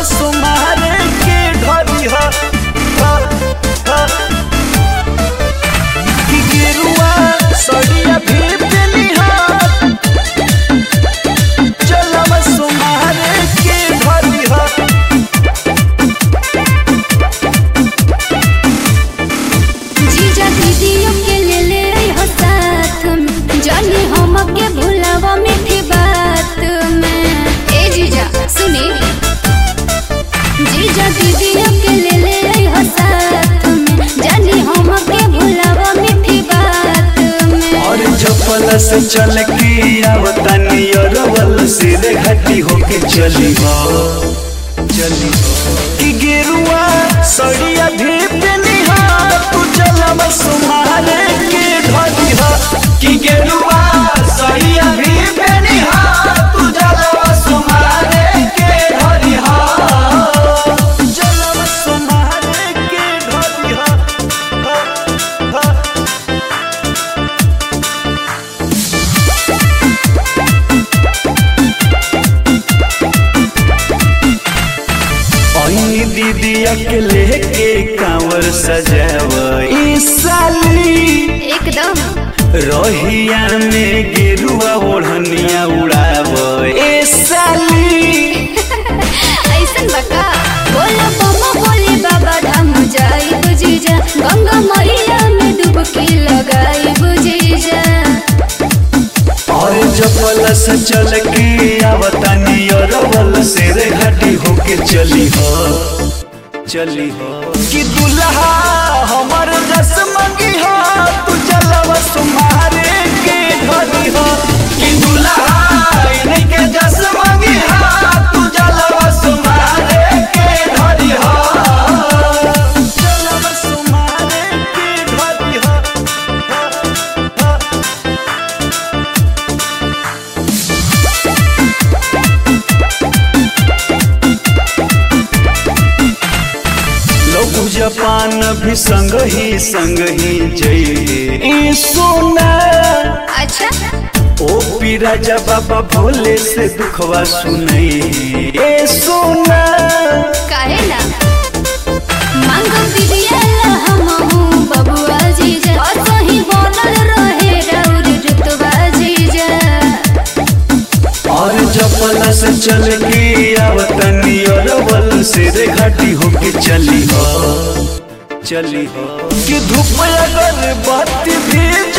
सुमारे के ढरी ह ह, ह। कि गेरुआ सड़िया भी पेली ह चलम सुमारे के ढरी ह जीजा दीदियों के ले ले आई हो साथ में जानी हम के भुलावा मीठी बात में ए जीजा सुनी जीजा दीदियों के ले ले आई हो साथ में जानी हम के भुलावा मीठी बात में और चपल से चल के आवतानी अरवल सीधे घाटी होके चली हो चली हो कि गेरुआ सड़िया भी पेली हो तू चलम सुमारे के ढली हो कि गेरुआ सड़िया भी पेली हो तू चलम सुमारे के ढली हो चलम सुमारे के ढली हो हो, हो। ओनी दीदिया के लेके कांवर सजावई साली एकदम रोहिया में गेरुआ ओढ़निया उड़ावई ए साली ऐसन बका बोला मम्मा बोले बाबा धाम जाई बुजीजा गंगा मैया में डुबकी लगाई बुजीजा और जपल से चल के आवतानी अरवल से रे घाटी होके चली हो चली हो कि दुल्हा हमर जस मंगी हो तू चलव सुमारे के घरी हो कि दुल्हा इनके जस मंगी हो तू चलव सुमारे के घरी हो चलव सुमारे के घरी हो हो, हो। लोग जापान भी संग ही संग ही जइए सोना अच्छा ओ पी राजा बाबा भोले से दुखवा सुनई ए सोना काहे ना मांगो बिटिया ला हम हूँ बबुआ जीजा और सही बनल रहे राउर रुतबा जीजा और जपला से चल के आवतनी और बल से रे घाटी होके चली हो चली हो कि धूप अगर बाती भी